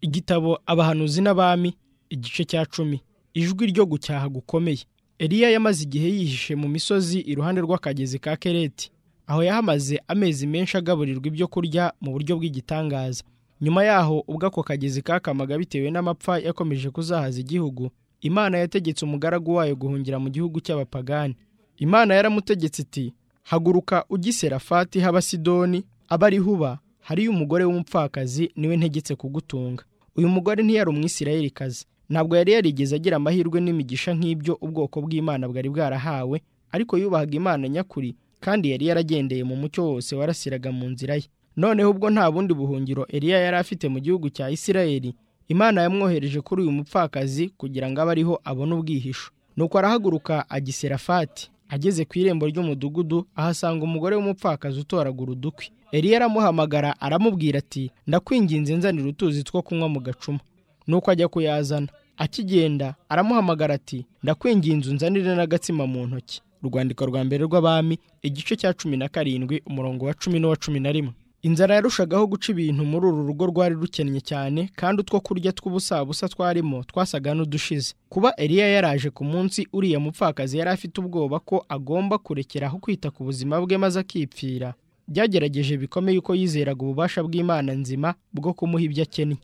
igitabo abahanuzi n'abami igice cya cumi ijwi ryo gucyaha gukomeye eliya yamaze igihe yihishe mu misozi iruhande rw'akagezi ka kereti aho yahamaze amezi menshi agaburirwa ibyo kurya mu buryo bw'igitangaza nyuma yaho ubwo ako kagezi kakamaga bitewe n'amapfa yakomeje kuzahaza igihugu imana yategetse umugaragu wayo guhungira mu gihugu cy'abapagani imana yaramutegetse iti haguruka ugiserafati haba sidoni abari huba hariyo umugore w'umupfakazi niwe ntegetse kugutunga uyu mugore ntiyari umwisirayirikazi ntabwo yari yarigeze agira amahirwe n'imigisha nk'ibyo ubwoko bw'imana bwari bwarahawe ariko yubahaga imana nyakuri kandi yari yaragendeye mu mucyo wose warasiraga mu nzira ye noneho ubwo nta bundi buhungiro eliya yari afite mu gihugu cya isirayeli imana yamwohereje kuri uyu mupfakazi kugira ngo abe ariho abone ubwihisho nuko arahaguruka agiserafati ageze ku irembo ry'umudugudu ahasanga umugore w'umupfakazi utoragura udukwi eliya aramuhamagara aramubwira ati ndakwinginze nzanira utuzi two kunywa mu gacuma nuko ajya kuyazana akigenda aramuhamagara ati ndakwinginze unzanire n'agatsima mu ntoki urwandiko rwa mbere rw'abami igice cya cumi na karindwi umurongo wa cumi n'uwa cumi na rimwe inzara yarushagaho guca ibintu muri uru rugo rwari rukennye cyane kandi utwo kurya tw'ubusabusa twarimo twasaga n'udushize kuba eliya yaraje ku munsi uriya mupfakazi yari afite ubwoba ko agomba kurekeraho kwita ku buzima bwe maze akipfira byagerageje bikomeye uko yizeraga ububasha bw'imana nzima bwo kumuha ibyo akeneye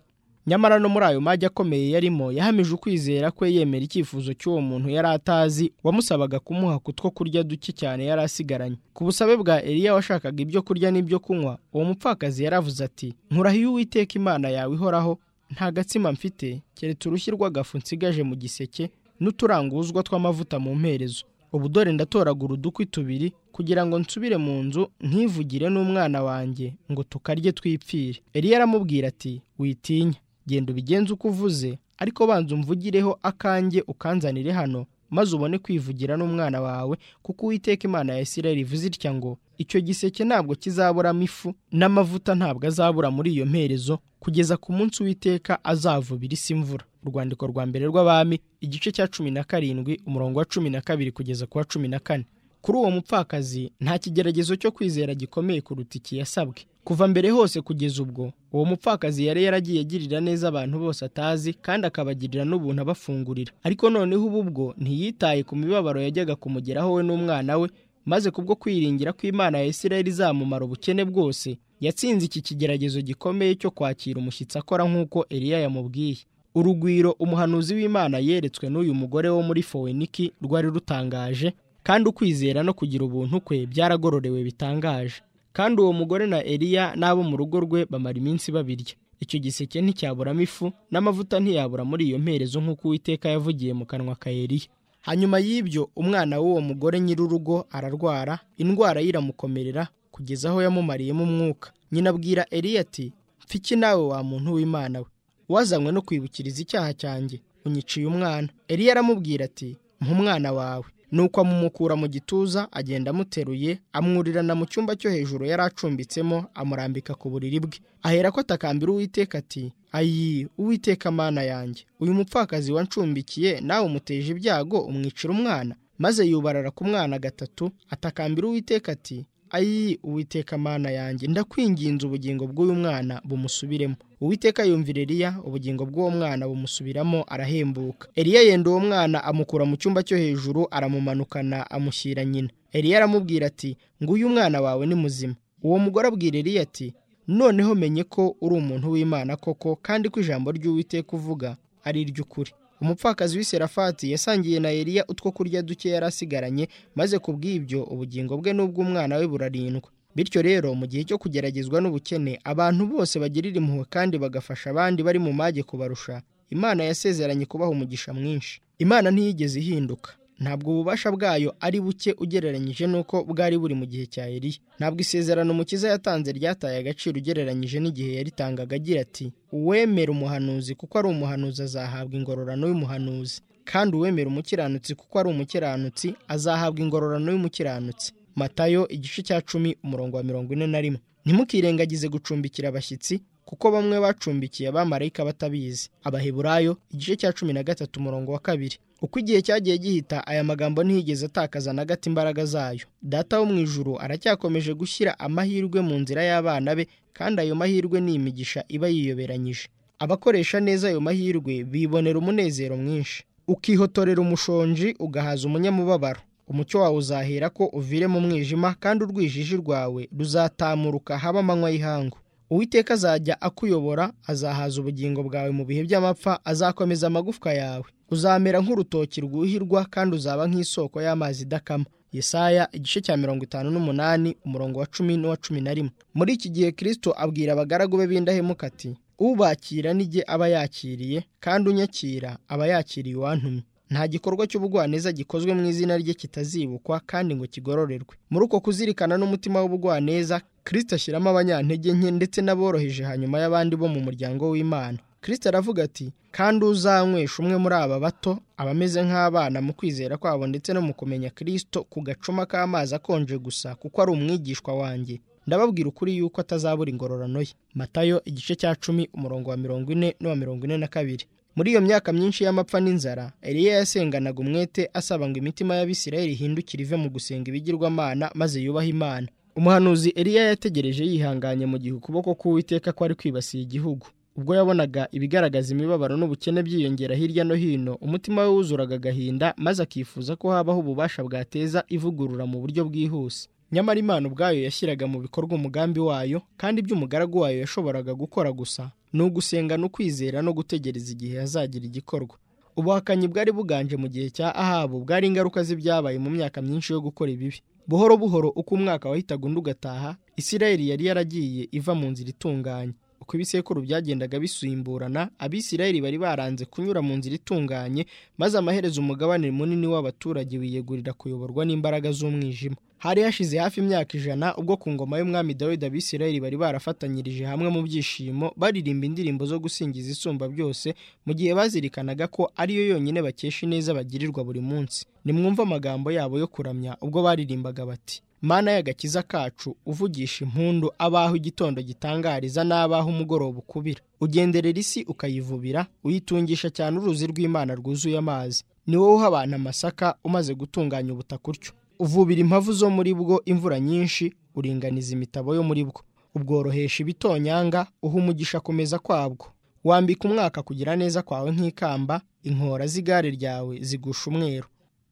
nyamara no muri ayo magi akomeye yarimo yahamije ukwizera kwe yemera icyifuzo cy'uwo muntu yari atazi wamusabaga kumuha ku two kurya duke cyane yari asigaranye ku busabe bwa eliya washakaga ibyo kurya n'ibyo kunywa uwo mupfakazi yaravuze ati nkurahiye uwiteka imana yawe ihoraho nta gatsima mfite keretse urushyi rw'agafu nsigaje mu giseke n'uturanguzwa tw'amavuta mu mperezo ubu dore ndatoragura udukwi tubiri kugira ngo nsubire mu nzu ntivugire n'umwana wanjye ngo tukarye twipfire eliya aramubwira ati witinya genda ubigenze uko uvuze ariko banza umvugireho akanjye ukanzanire hano maze ubone kwivugira n'umwana wawe kuko uwiteka imana ya isirayeli ivuze itya ngo icyo giseke ntabwo kizaburamo ifu n'amavuta ntabwo azabura muri iyo mperezo kugeza ku munsi w'iteka azavubira isi imvura urwandiko rwa mbere rw'abami igice cya cumi na karindwi umurongo wa cumi na kabiri kugeza ku wa cumi na kane kuri uwo mupfakazi nta kigeragezo cyo kwizera gikomeye kuruta iki yasabwe kuva mbere hose kugeza ubwo uwo mupfakazi yari yaragiye agirira neza abantu bose atazi kandi akabagirira n'ubuntu abafungurira ariko noneho ubu bwo ntiyitaye ku mibabaro yajyaga kumugeraho we n'umwana we maze kubwo kwiringira ko imana ya isirayeli izamumara ubukene bwose yatsinze iki kigeragezo gikomeye cyo kwakira umushyitsi akora nk'uko eliya yamubwiye urugwiro umuhanuzi w'imana yeretswe n'uyu mugore wo muri foweniki rwari rutangaje kandi ukwizera no kugira ubuntu kwe byaragororewe bitangaje kandi uwo mugore na eliya n'abo mu rugo rwe bamara iminsi babirya icyo giseke nticyaburamo ifu n'amavuta ntiyabura muri iyo mperezo nk'uko uwiteka yavugiye mu kanwa ka eliya hanyuma y'ibyo umwana w'uwo mugore nyir'urugo ararwara indwara ye iramukomerera kugeza aho yamumariyemo umwuka nyina abwira eliya ati mfiki nawe wa muntu w'imana we wazanywe no kwibukiriza icyaha cyanjye unyiciye umwana eliya aramubwira ati mpa wawe nuko amumukura mu gituza agenda amuteruye amwurirana mu cyumba cyo hejuru yari acumbitsemo amurambika ku buriri bwe ahera ko atakambira uwiteka ati ayi uwiteka amana yanjye uyu mupfakazi wancumbikiye nawe umuteje ibyago umwicira umwana maze yubarara ku mwana gatatu atakambira uwiteka ati ayi uwiteka amana yanjye ndakwinginze ubugingo bw'uyu mwana bumusubiremo uwiteka yumvira eliya ubugingo bw'uwo mwana bumusubiramo arahembuka eliya yenda uwo mwana amukura mu cyumba cyo hejuru aramumanukana amushyira nyina eliya aramubwira ati nguyu umwana wawe ni muzima uwo mugore abwira eliya ati noneho menye ko uri umuntu w'imana koko kandi ko ijambo ry'uwiteka uvuga ari iry'ukuri umupfakazi w'iserafati yasangiye na eliya utwo kurya duke yari asigaranye maze ku bw'ibyo ubugingo bwe n'ubw'umwana we burarindwa bityo rero mu gihe cyo kugeragezwa n'ubukene abantu bose bagirira impuhwe kandi bagafasha abandi bari mu mage kubarusha imana yasezeranye kubaha umugisha mwinshi imana ntiyigeze ihinduka ntabwo ububasha bwayo ari buke ugereranyije n'uko bwari buri mu gihe cya eliya ntabwo isezerano umukiza yatanze ryataye agaciro ugereranyije n'igihe yaritangaga agira ati uwemera umuhanuzi kuko ari umuhanuzi azahabwa ingororano y'umuhanuzi kandi uwemera umukiranutsi kuko ari umukiranutsi azahabwa ingororano y'umukiranutsi matayo igice cya cumi umurongo wa mirongo ine na rimwe ntimukirengagize gucumbikira abashyitsi kuko bamwe bacumbikiye abamarayika batabizi abaheburayo igice cya cumi na gatatu umurongo wa kabiri uko igihe cyagiye gihita aya magambo ntiyigeze atakaza na gato imbaraga zayo data wo mu ijuru aracyakomeje gushyira amahirwe mu nzira y'abana be kandi ayo mahirwe ni imigisha iba yiyoberanyije abakoresha neza ayo mahirwe bibonera umunezero mwinshi ukihotorera umushonji ugahaza umunyamubabaro umucyo wawe uzahera ko uvire mu mwijima kandi urwijiji rwawe ruzatamuruka haba amanywa y'ihangu uwiteka azajya akuyobora azahaza ubugingo bwawe mu bihe by'amapfa azakomeza amagufwa yawe uzamera nk'urutoki rwuhirwa kandi uzaba nk'isoko y'amazi idakama Yesaya igice cya mirongo itanu n'umunani umurongo wa cumi n'uwa cumi na rimwe muri iki gihe kirisito abwira abagaragu be b'indahemuka ati ubakira nijye aba yakiriye kandi unyakira aba yakiriye uwantumye nta gikorwa cy'ubugwaneza gikozwe mu izina rye kitazibukwa kandi ngo kigororerwe muri uko kuzirikana n'umutima w'ubugwaneza kirisito ashyiramo abanyantege nke ndetse n'aboroheje hanyuma y'abandi bo mu muryango w'imana kirisito aravuga ati kandi uzanywesha umwe muri aba bato abameze nk'abana mu kwizera kwabo ndetse no mu kumenya kirisito ku gacuma k'amazi akonje gusa kuko ari umwigishwa wanjye ndababwira ukuri yuko atazabura ingororano ye matayo igice cya cumi umurongo wa mirongo ine n'uwa mirongo ine na kabiri muri iyo myaka myinshi y'amapfa n'inzara eliya yasenganaga umwete asaba ngo imitima y'abisirayeli ihindukire ive mu gusenga ibigirwamana maze yubahe imana umuhanuzi eliya yategereje yihanganye mu gihe ukuboko k'uwiteka kwari kwibasiye igihugu ubwo yabonaga ibigaragaza imibabaro n'ubukene byiyongera hirya no hino umutima we wuzuraga agahinda maze akifuza ko habaho ububasha bwateza ivugurura mu buryo bwihuse nyamara imana ubwayo yashyiraga mu bikorwa umugambi wayo kandi ibyo umugaragu wayo yashoboraga gukora gusa ni ugusenga no kwizera no gutegereza igihe hazagira igikorwa ubuhakanyi bwari buganje mu gihe cya ahabu bwari ingaruka z'ibyabaye mu myaka myinshi yo gukora ibibi buhoro buhoro uko umwaka wahitaga undi ugataha isirayeli yari yaragiye iva mu nzira itunganye uko ibisekuru byagendaga bisimburana abisirayeli bari baranze kunyura mu nzira itunganye maze amaherezo umugabane munini w'abaturage wiyegurira kuyoborwa n'imbaraga z'umwijima hari hashize hafi imyaka ijana ubwo ku ngoma y'umwami dawidi abisirayeli bari barafatanyirije hamwe mu byishimo baririmba indirimbo zo gusingiza isumba byose mu gihe bazirikanaga ko ariyo yonyine bakesha ineza bagirirwa buri munsi nimwumve amagambo yabo yo kuramya ubwo baririmbaga bati mana y'agakiza kacu uvugisha impundu abaho igitondo gitangariza n'abaho umugoroba ukubira ugenderera isi ukayivubira uyitungisha cyane uruzi rw'imana rwuzuye amazi ni wowe uha abantu amasaka umaze gutunganya ubutaka utyo uvubira impavu zo muri bwo imvura nyinshi uringaniza imitabo yo muri bwo ubworohesha ibitonyanga uha umugisha kumeza kwabwo wambika umwaka kugira neza kwawe nk'ikamba inkora z'igare ryawe zigusha umweru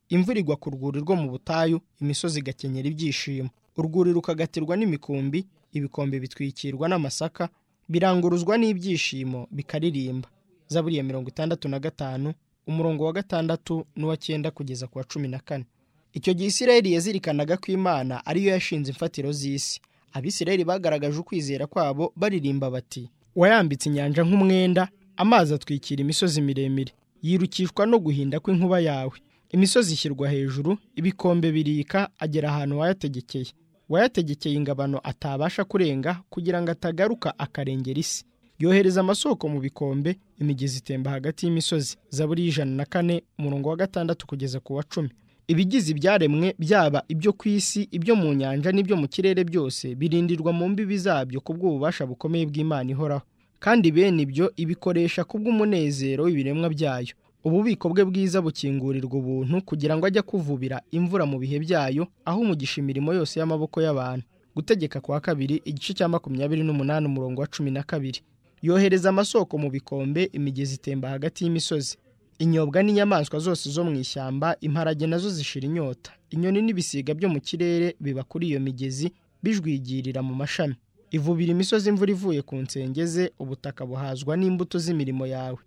imvura igwa ku rwuri rwo mu butayu imisozi igakenyera ibyishimo urwuri rukagatirwa n'imikumbi ibikombe bitwikirwa n'amasaka biranguruzwa n'ibyishimo bikaririmba zaburiya mirongo itandatu na gatanu umurongo wa gatandatu n'uwa cyenda kugeza ku wa cumi na kane icyo gihe isirayeli yazirikanaga ko imana ariyo yashinze imfatiro z'isi abisirayeli bagaragaje ukwizera kwabo baririmba bati wayambitse inyanja nk'umwenda amazi atwikira imisozi miremire yirukishwa no guhinda kw'inkuba yawe imisozi ishyirwa hejuru ibikombe birika agera ahantu wayategekeye wayategekeye ingabano atabasha kurenga kugira ngo atagaruka akarengera isi yohereza amasoko mu bikombe imigezi itemba hagati y'imisozi zaburi ijana na kane umurongo wa gatandatu kugeza ku wa cumi ibigize ibyaremwe byaba ibyo ku isi ibyo mu nyanja n'ibyo mu kirere byose birindirwa mu mbibi zabyo ku bw'ububasha bukomeye bw'imana ihoraho kandi bene ibyo ibikoresha ku bw'umunezero w'ibiremwa byayo ububiko bwe bwiza bukingurirwa ubuntu kugira ngo ajye kuvubira imvura mu bihe byayo aho umugisha imirimo yose y'amaboko y'abantu gutegeka kwa kabiri igice cya makumyabiri n'umunani umurongo wa cumi na kabiri yohereza amasoko mu bikombe imigezi itemba hagati y'imisozi inyobwa n'inyamaswa zose zo mu ishyamba imparage nazo zishira inyota inyoni n'ibisiga byo mu kirere biba kuri iyo migezi bijwigirira mu mashami ivubira imisozi imvura ivuye ku nsengeze ubutaka buhazwa n'imbuto z'imirimo yawe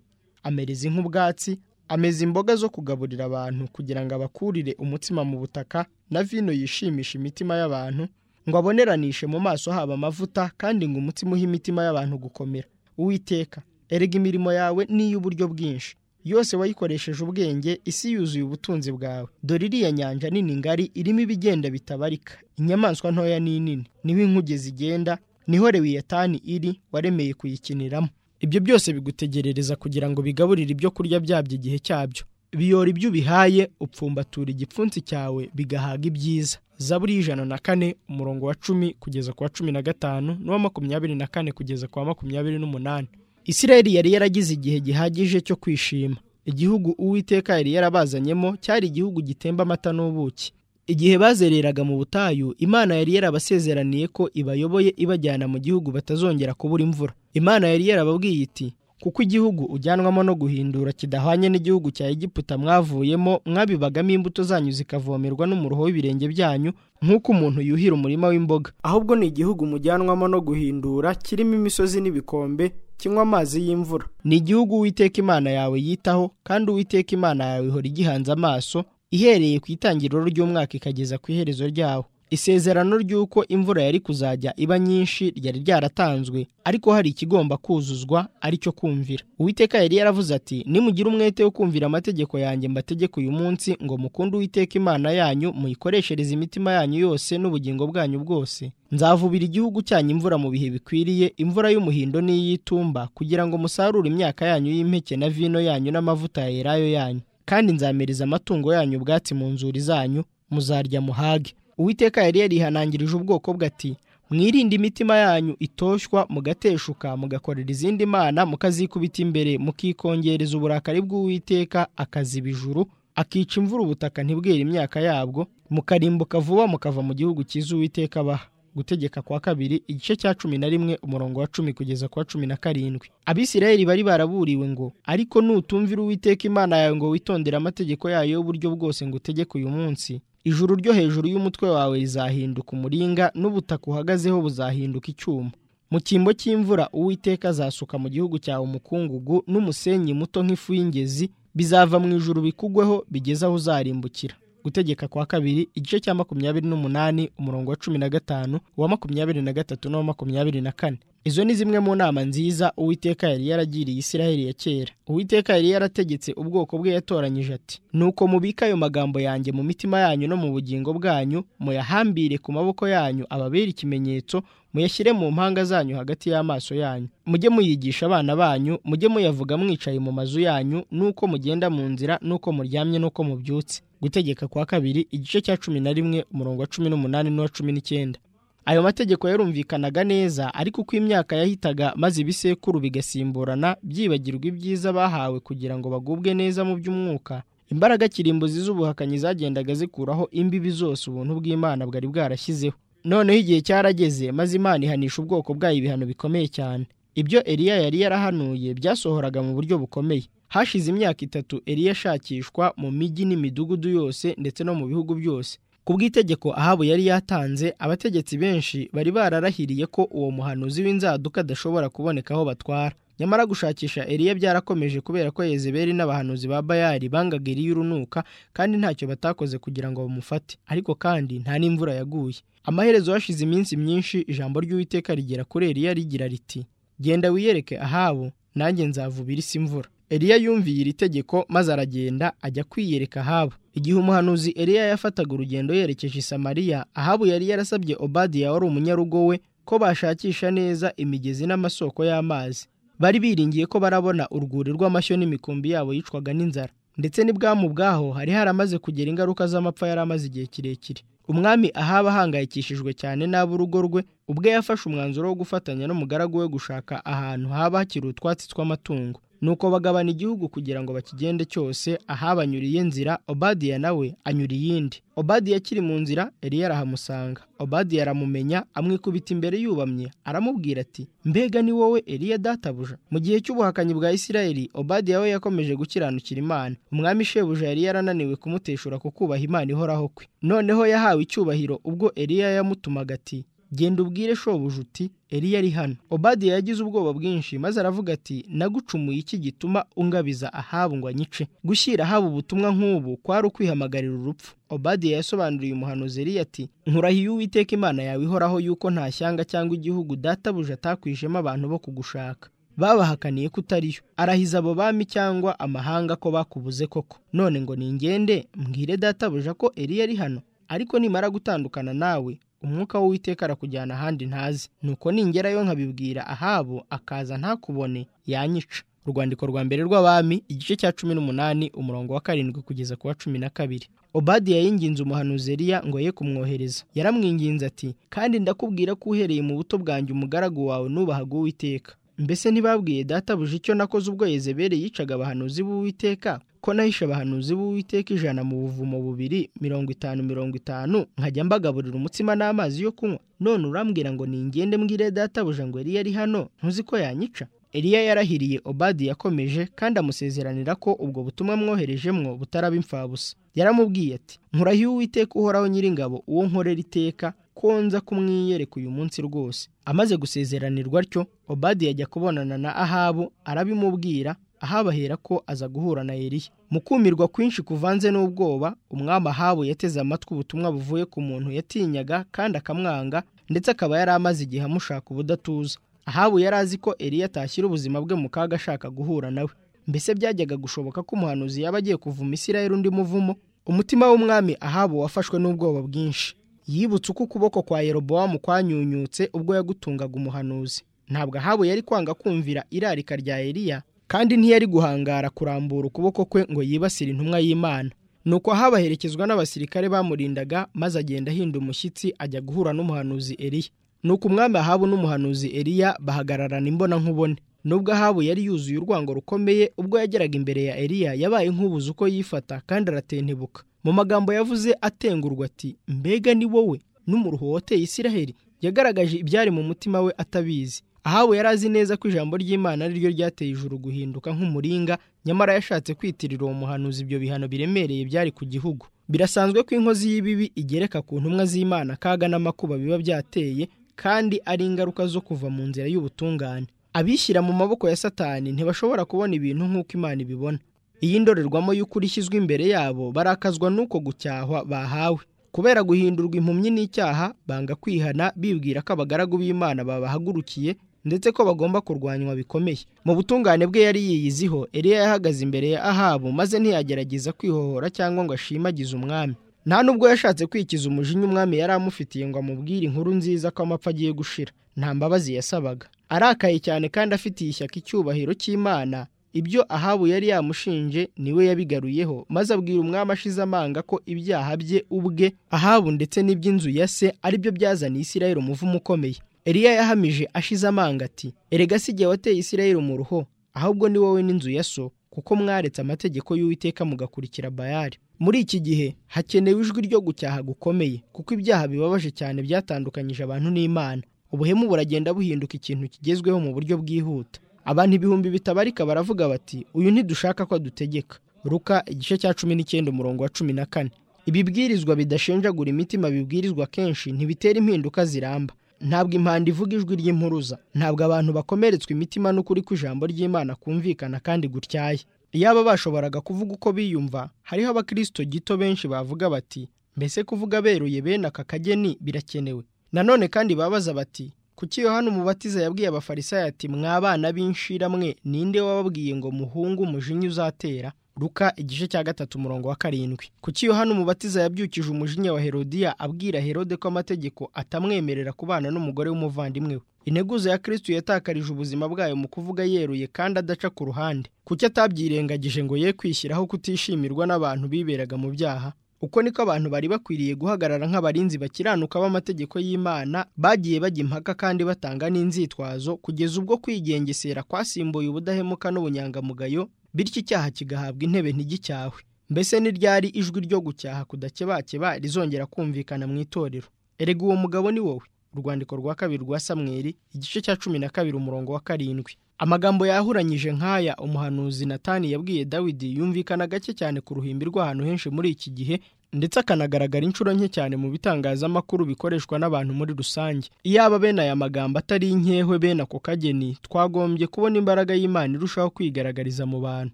amereza nk'ubwatsi ameze imboga zo kugaburira abantu kugira ngo abakurire umutsima mu butaka na vino yishimisha imitima y'abantu ngo aboneranishe mu maso haba amavuta kandi ngo umutsima uhe imitima y'abantu gukomera uwiteka erega imirimo yawe n'iy'uburyo bwinshi yose wayikoresheje ubwenge isi yuzuye ubutunzi bwawe dore iriya nyanja nini ngari irimo ibigenda bitabarika inyamaswa ntoya n'inini niho inkuge zigenda niho rewiyatani iri waremeye kuyikiniramo ibyo byose bigutegerereza kugira ngo bigaburire ibyo kurya byabyo igihe cyabyo biyora ibyo ubihaye upfumbatura igipfunsi cyawe bigahaga ibyiza zaburi y'ijana na kane umurongo wa cumi kugeza ku wa cumi na gatanu n'uwa makumyabiri na kane kugeza ku wa makumyabiri n'umunani isirayeli yari yaragize igihe gihagije cyo kwishima igihugu uwiteka yari yarabazanyemo cyari igihugu gitemba amata n'ubuki igihe bazereraga mu butayu imana yari yarabasezeraniye ko ibayoboye ibajyana mu gihugu batazongera kubura imvura imana yari yarababwiye iti kuko igihugu ujyanwamo no guhindura kidahwanye n'igihugu cya egiputa mwavuyemo mwabibagamo imbuto zanyu zikavomerwa n'umuruho w'ibirenge byanyu nk'uko umuntu yuhira umurima w'imboga ahubwo ni igihugu mujyanwamo no guhindura kirimo imisozi n'ibikombe kinywa amazi y'imvura ni igihugu uwiteka imana yawe yitaho kandi uwiteka imana yawe ihora igihanze amaso ihereye ku itangiriro ry'umwaka ikageza ku iherezo ryawo isezerano ry'uko imvura yari kuzajya iba nyinshi ryari ryaratanzwe ariko hari ikigomba kuzuzwa ari cyo kumvira uwiteka yari yaravuze ati nimugira umwete wo kumvira amategeko yanjye mbategeka uyu munsi ngo mukunde uwiteka imana yanyu muyikoreshereze imitima yanyu yose n'ubugingo bwanyu bwose nzavubira igihugu cyanyu imvura mu bihe bikwiriye imvura y'umuhindo n'iy'itumba kugira ngo musarure imyaka yanyu y'impeke na vino yanyu n'amavuta ya elayo yanyu kandi nzamereza amatungo yanyu ubwatsi mu nzuri zanyu muzarya muhage uwiteka yari yarihanangirije ubwoko bwe ati mwirinde imitima yanyu itoshywa mugateshuka mugakorera izindi mana mukazikubita imbere mukikongereza uburakari bw'uwiteka akaziba ijuru akica imvura ubutaka ntibwere imyaka yabwo mukarimbuka vuba mukava mu gihugu cyiza uwiteka abaha gutegeka kwa kabiri igice cya cumi na rimwe umurongo wa cumi kugeza ku wa cumi na karindwi abisirayeli bari baraburiwe ngo ariko nutumvira uwiteka imana yawe ngo witondere amategeko yayo y'uburyo bwose ngo utegeke uyu munsi ijuru ryo hejuru y'umutwe wawe rizahinduka umuringa n'ubutaka uhagazeho buzahinduka icyuma mu cyimbo cy'imvura uwiteka azasuka mu gihugu cyawe umukungugu n'umusenyi muto nk'ifu y'ingezi bizava mu ijuru bikugweho bigeze aho uzarimbukira gutegeka kwa kabiri igice cya makumyabiri n'umunani umurongo wa cumi na gatanu uwa makumyabiri na gatatu n'uwa makumyabiri na kane izo ni zimwe mu nama nziza uwiteka yari yaragiriye isiraheli ya kera uwiteka yari yarategetse ubwoko bwe yatoranyije ati nuko mubika ayo magambo yanjye mu mitima yanyu no mu bugingo bwanyu muyahambire ku maboko yanyu ababere ikimenyetso muyashyire mu mpanga zanyu hagati y'amaso yanyu mujye muyigisha abana banyu mujye muyavuga mwicaye mu mazu yanyu n'uko mugenda mu nzira n'uko muryamye n'uko mubyutse gutegeka kwa kabiri igice cya cumi na rimwe umurongo wa cumi n'umunani n'uwa cumi n'icyenda ayo mategeko yarumvikanaga neza ariko uko imyaka yahitaga maze ibisekuru bigasimburana byibagirwa ibyiza bahawe kugira ngo bagubwe neza mu by'umwuka imbaraga kirimbuzi z'ubuhakanyi zagendaga zikuraho imbibi zose ubuntu bw'imana bwari bwarashyizeho noneho igihe cyarageze maze imana ihanisha ubwoko bwayo ibihano bikomeye cyane ibyo eliya yari yarahanuye byasohoraga mu buryo bukomeye hashize imyaka itatu eliya ashakishwa mu mijyi n'imidugudu yose ndetse no mu bihugu byose ku bw'itegeko ahabu yari yatanze abategetsi benshi bari bararahiriye ko uwo muhanuzi w'inzaduka adashobora kuboneka aho batwara nyamara gushakisha eliya byarakomeje kubera ko yezebeli n'abahanuzi ba bayari bangaga eliya urunuka kandi ntacyo batakoze kugira ngo bamufate ariko kandi nta n'imvura yaguye amaherezo hashize iminsi myinshi ijambo ry'uwiteka rigera kuri eliya rigira riti genda wiyereke ahabu nanjye nzavubira isi imvura eliya yumviye iri tegeko maze aragenda ajya kwiyereka ahabu igihe umuhanuzi eliya yafataga urugendo yerekeje i samariya ahabu yari yarasabye obadiya wari umunyarugo we ko bashakisha neza imigezi n'amasoko y'amazi bari biringiye ko barabona urwuri rw'amashyo n'imikumbi yabo yicwaga n'inzara ndetse n'ibwamu bwaho hari haramaze kugera ingaruka z'amapfa yari amaze igihe kirekire umwami ahaba ahangayikishijwe cyane n'ab'urugo rwe ubwe yafashe umwanzuro wo gufatanya n'umugaragu we gushaka ahantu haba hakiri utwatsi tw'amatungo nuko bagabana igihugu kugira ngo bakigende cyose ahabanyuriye nzira obadiya nawe anyura iyindi obadiya akiri mu nzira eliya arahamusanga obadiya aramumenya amwikubita imbere yubamye aramubwira ati mbega ni wowe eliya databuja mu gihe cy'ubuhakanyi bwa isirayeli obadiya we yakomeje gukiranukira imana umwami shebuja yari yarananiwe kumuteshura ku kubaha imana ihoraho kwe noneho yahawe icyubahiro ubwo eliya yamutumaga ati genda ubwire shobuja uti eliya ari hano obadiya yagize ubwoba bwinshi maze aravuga ati nagucumuye iki gituma ungabiza ahabu ngo anyice gushyira ahabu ubutumwa nk'ubu kwari ukwihamagarira urupfu obadiya yasobanuriye umuhanuzi eliya ati nkurahiye uwiteka imana yawe ihoraho yuko nta shyanga cyangwa igihugu databuja atakwijemo abantu bo kugushaka babahakaniye ko utariyo arahiza abo bami cyangwa amahanga ko bakubuze koko none ngo ningende mbwire databuja ko eliya ari hano ariko nimara gutandukana nawe umwuka w'uwiteka arakujyana ahandi ntazi nuko ningerayo nkabibwira ahabo akaza ntakubone yanyica urwandiko rwa mbere rw'abami igice cya cumi n'umunani umurongo wa karindwi kugeza ku wa cumi na kabiri obadiya yinginze umuhanuzi eliya ngo ye kumwohereza yaramwinginze ati kandi ndakubwira ko uhereye mu buto bwanjye umugaragu wawe nubahaga uwiteka mbese ntibabwiye databuja icyo nakoze ubwo yezebere yicaga abahanuzi b'uwiteka ko nahishe abahanuzi b'uwiteka ijana mu buvumo bubiri mirongo itanu mirongo itanu nkajya mbagaburira umutsima n'amazi yo kunywa none urambwira ngo ningende mbwire databuja ngo yari yari hano ntuzi ko yanyica eliya yarahiriye obadi yakomeje kandi amusezeranira ko ubwo butumwa mwoherejemwo butaraba imfabusa yaramubwiye ati nkurahiye uwiteka uhoraho nyiringabo uwo nkorera iteka ko nza kumwiyereka uyu munsi rwose amaze gusezeranirwa atyo obadi yajya kubonana na ahabu arabimubwira ahabahera ko aza guhura na eliya mu kumirwa kwinshi kuvanze n'ubwoba umwami ahabu yateze amatwi ubutumwa buvuye ku muntu yatinyaga kandi akamwanga ndetse akaba yari amaze igihe amushaka ubudatuza ahabu yari azi ko eliya atashyira ubuzima bwe mu kaga ashaka guhura nawe mbese byajyaga gushoboka ko umuhanuzi yaba agiye kuvuma isirayeli undi muvumo umutima w'umwami ahabu wafashwe n'ubwoba bwinshi yibutse uko ukuboko kwa yerobowamu kwanyunyutse ubwo yagutungaga umuhanuzi ntabwo ahabu yari kwanga kumvira irarika rya eliya kandi ntiyari guhangara kurambura ukuboko kwe ngo yibasire intumwa y'imana nuko habaherekezwa n'abasirikare bamurindaga maze agenda ahinda umushyitsi ajya guhura n'umuhanuzi eliya nuko umwami ahabu n'umuhanuzi eliya bahagararana imbonankubone nubwo ahabu yari yuzuye urwango rukomeye ubwo yageraga imbere ya eliya yabaye nk'ubuze uko yifata kandi aratentebuka mu magambo yavuze atengurwa ati mbega ni wowe n'umuruho woteye isiraheli yagaragaje ibyari mu mutima we atabizi ahabu yari azi neza ko ijambo ry'imana ari ryo ryateye ijuru guhinduka nk'umuringa nyamara yashatse kwitirira uwo muhanuzi ibyo bihano biremereye byari ku gihugu birasanzwe ko inkozi y'ibibi igereka ku ntumwa z'imana akaga n'amakuba biba byateye kandi ari ingaruka zo kuva mu nzira y'ubutungane abishyira mu maboko ya satani ntibashobora kubona ibintu nk'uko imana ibibona iyi ndorerwamo y'ukuri ishyizwe imbere yabo barakazwa n'uko gucyahwa bahawe kubera guhindurwa impumyi n'icyaha banga kwihana bibwira ko abagaragu b'imana babahagurukiye ndetse ko bagomba kurwanywa bikomeye mu butungane bwe yari yiyiziho eliya yahagaze imbere ya ahabu maze ntiyagerageza kwihohora cyangwa ngo ashimagize umwami nta nubwo yashatse kwikiza umujinya umwami yari amufitiye ngo amubwire inkuru nziza ko amapfa agiye gushira nta mbabazi yasabaga arakaye cyane kandi afitiye ishyaka icyubahiro cy'imana ibyo ahabu yari yamushinje niwe yabigaruyeho maze abwira umwami ashize amanga ko ibyaha bye ubwe ahabu ndetse n'iby'inzu ya se aribyo byazaniye isirayeli umuvumo ukomeye eliya yahamije ashize amanga ati erega si igihe wateye isirayeli umuruho ahubwo ni wowe n'inzu ya so kuko mwaretse amategeko y'uwiteka mugakurikira bayari muri iki gihe hakenewe ijwi ryo gucyaha gukomeye kuko ibyaha bibabaje cyane byatandukanyije abantu n'imana ubuhemu buragenda buhinduka ikintu kigezweho mu buryo bwihuta abantu ibihumbi bitabarika baravuga bati uyu ntidushaka ko adutegeka ruka igice cya cumi n'icyenda umurongo wa cumi na kane ibibwirizwa bidashenjagura imitima bibwirizwa kenshi ntibitera impinduka ziramba ntabwo impanda ivuga ijwi ry'impuruza ntabwo abantu bakomeretswe imitima n'ukuri kw'ijambo ry'imana kumvikana kandi gutyaye iyaba bashoboraga kuvuga uko biyumva hariho abakristo gito benshi bavuga bati mbese kuvuga beruye bene aka kageni birakenewe nanone kandi babaza bati kuki yohana umubatiza yabwiye abafarisayo ati mwabana b'inshiramwe ninde wababwiye ngo muhunge umujinya uzatera ruka igice cya gatatu umurongo wa karindwi kuki yohana umubatiza yabyukije umujinya wa herodiya abwira herode ko amategeko atamwemerera kubana n'umugore w'umuvandimwe we integuza ya kristu yatakarije ubuzima bwayo mu kuvuga yeruye kandi adaca ku ruhande kuki atabyirengagije ngo ye kwishyiraho kutishimirwa n'abantu biberaga mu byaha uko niko abantu bari bakwiriye guhagarara nk'abarinzi bakiranuka b'amategeko y'imana bagiye bajya impaka kandi batanga n'inzitwazo kugeza ubwo kwigengesera kwasimbuye ubudahemuka n'ubunyangamugayo bityo icyaha kigahabwa intebe ntigicyawe mbese ni ryari ijwi ryo gucyaha kudakebakeba rizongera kumvikana mu itorero erega uwo mugabo ni wowe urwandiko rwa kabiri rwa samweri igice cya cumi na kabiri umurongo wa karindwi amagambo yahuranyije nk'aya umuhanuzi natani yabwiye dawidi yumvikana gake cyane ku ruhimbi rw'ahantu henshi muri iki gihe ndetse akanagaragara inshuro nke cyane mu bitangazamakuru bikoreshwa n'abantu muri rusange iyaba bene aya magambo atari inkewe bene ako kageni twagombye kubona imbaraga y'imana irushaho kwigaragariza mu bantu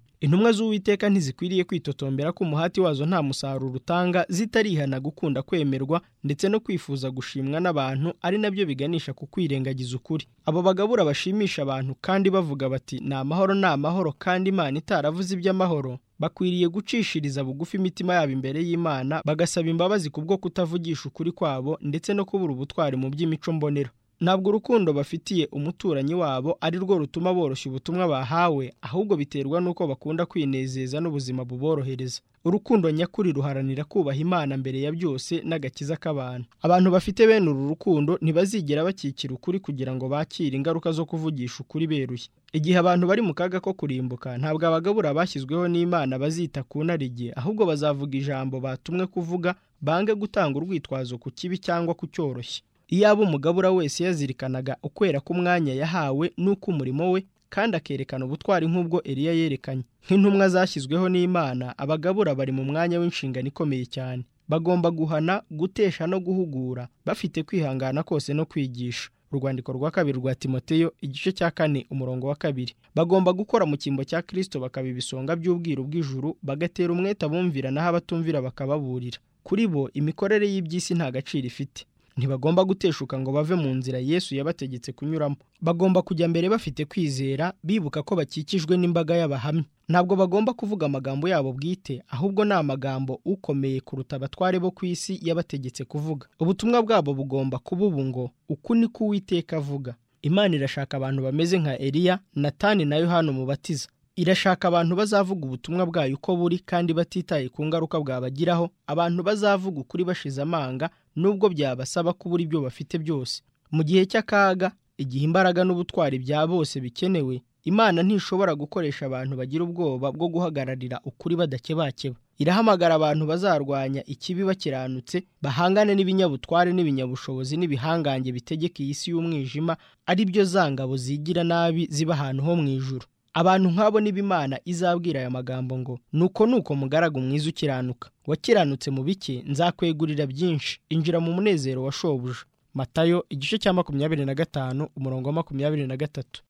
intumwa z'uwiteka ntizikwiriye kwitotombera ko umuhati wazo nta musaruro utanga zitarihana gukunda kwemerwa ndetse no kwifuza gushimwa n'abantu ari nabyo biganisha ku kwirengagiza ukuri abo bagabura bashimisha abantu kandi bavuga bati ni amahoro ni amahoro kandi imana itaravuze iby'amahoro bakwiriye gucishiriza bugufi imitima yabo imbere y'imana bagasaba imbabazi ku bwo kutavugisha ukuri kwabo ndetse no kubura ubutwari mu by'imico mbonera ntabwo urukundo bafitiye umuturanyi wabo ari rwo rutuma boroshya ubutumwa bahawe ahubwo biterwa n'uko bakunda kwinezeza n'ubuzima buborohereza urukundo nyakuri ruharanira kubaha imana mbere ya byose n'agakiza k'abantu abantu bafite bene uru rukundo ntibazigera bakikira ukuri kugira ngo bakire ingaruka zo kuvugisha ukuri beruye igihe abantu bari mu kaga ko kurimbuka ntabwo abagabura bashyizweho n'imana bazita ku narige ahubwo bazavuga ijambo batumwe kuvuga bange gutanga urwitwazo ku kibi cyangwa ku cyoroshye iyaba umugabura wese yazirikanaga ukwera k'umwanya yahawe n'uko umurimo we kandi akerekana ubutwari nk'ubwo Eliya yerekanye nk'intumwa zashyizweho n'Imana abagabura bari mu mwanya w'inshingano ikomeye cyane bagomba guhana gutesha no guhugura bafite kwihangana kose no kwigisha urwandiko rwa kabiri rwa timoteyo igice cya kane umurongo wa kabiri bagomba gukora mu cyimbo cya kirisito bakaba ibisonga by'ubwiru bw'ijuru bagatera umwete abumvira naho abatumvira bakababurira kuri bo imikorere y'iby'isi nta gaciro ifite ntibagomba guteshuka ngo bave mu nzira yesu yabategetse kunyuramo bagomba kujya mbere bafite kwizera bibuka ko bakikijwe n'imbaga y'abahamya ntabwo bagomba kuvuga amagambo yabo bwite ahubwo ni amagambo ukomeye kuruta abatware bo ku isi yabategetse kuvuga ubutumwa bwabo bugomba kuba ubu ngo uku ni ko uwiteka avuga imana irashaka abantu bameze nka eliya natani na yohani umubatiza irashaka abantu bazavuga ubutumwa bwayo uko buri kandi batitaye ku ngaruka bwabagiraho abantu bazavuga ukuri bashize amanga nubwo byabasaba kubura ibyo bafite byose mu gihe cy'akaga igihe imbaraga n'ubutwari bya bose bikenewe imana ntishobora gukoresha abantu bagira ubwoba bwo guhagararira ukuri badakebakeba irahamagara abantu bazarwanya ikibi bakiranutse bahangane n'ibinyabutware n'ibinyabushobozi n'ibihangange bitegeka iyi si y'umwijima ari byo zangabo zigira nabi ziba ahantu ho mu ijuru abantu nk'abo n'ibimana izabwira aya magambo ngo nuko nuko mugaragu mwiza ukiranuka wakiranutse mu bike nzakwegurira byinshi injira mu munezero wa shobuja matayo igice cya makumyabiri na gatanu umurongo wa makumyabiri na gatatu